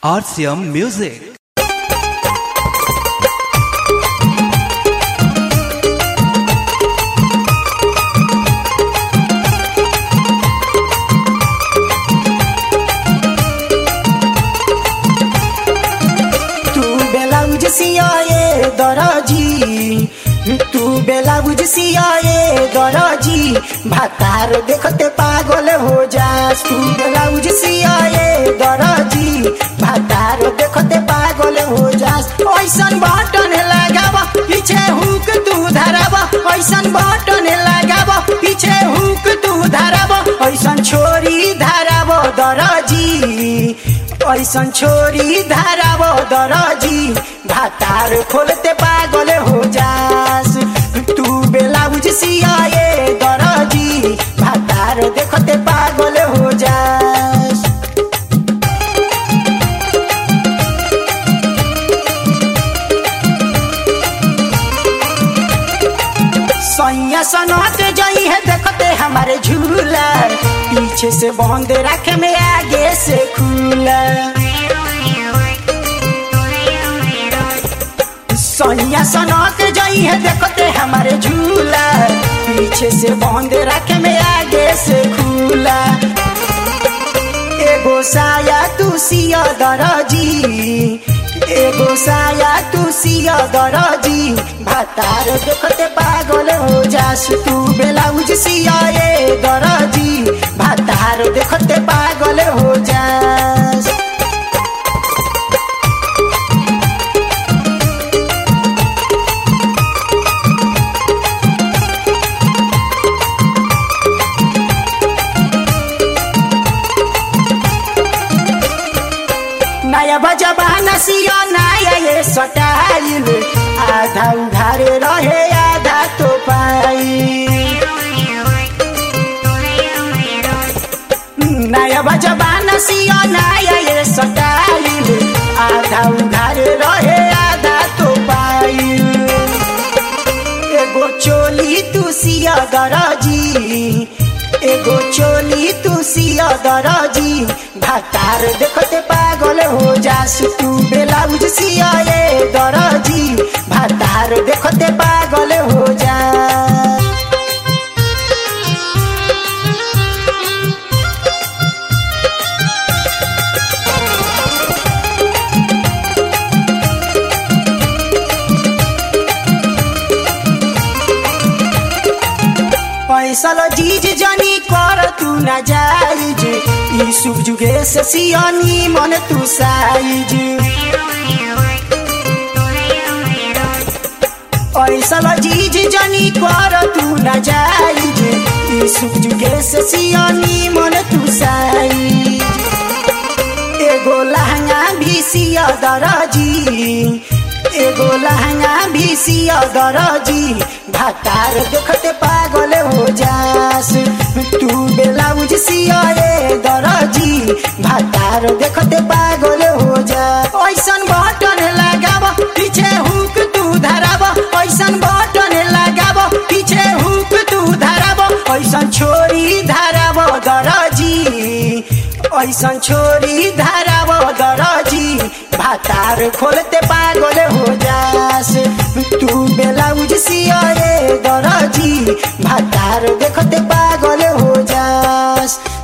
RCM Music. तू बेलाउज सियाए दरजी तू बेलाउज सियाए दरजी भातार देखते पागल हो जास तू बेलाउज सियाए दरजी भातार देखते पागल हो जास ऐसन बटन लगाव पीछे हुक तू धराव ऐसन बटन लगाव पीछे हुक तू धराव ऐसन छोरी धराव दरजी ऐसन छोरी धाराव दरजी भातार खोलते पागल हो जास तू बेलाउज सियाए दरजी भातार देखते पागल हो जास सैया सनत जई है देखते हमारे झूला पीछे से बंद रखे में आगे से खुला सैया सनत जई है देखते हमारे झूला पीछे से बंद रखे में आगे से खुला एगो साया तू सिया दरजी एगो साया तू सिया दरजी भातार देखते पागल हो जास तू बेलाउज सिया ए दरजी भातार देखते पागल हो जास नया बजबाना सिया नया ये सटाइल आधा उधारे रहे आधा तो पाई नया बजबाना सिया नया ये सटाइल आधा उधारे रहे आधा तो पाई एगो चोली तू सिया दरजी एगो चोली तू सिया दरजी भातार देखते पागल हो जास तू बेलाउज सिया ए दरजी भातार देखते पागल हो जा पैसल जीज जनी कर तू न जाइज ई शुभ जुगे से सियानी मन तू साइज पैसल जीज जनी कर तू न जाइज ई शुभ जुगे से सियानी मन तू साइज एगो लहंगा भी सिया दरजी एगो लहंगा भी सिया दरजी भातार देखते पागल हो जास तू बेलाउज सिया ए दरजी भातार देखते पागल हो जा ऐसन बटन लगाव पीछे हुक तू धराव ऐसन बटन लगाव पीछे हुक तू धराव ऐसन छोरी धराव दरजी ऐसन छोरी धराव दरजी भातार खोलते पागल हो जास तू बेलाउज सिया ए दरजी भातार देखते पागल हो जास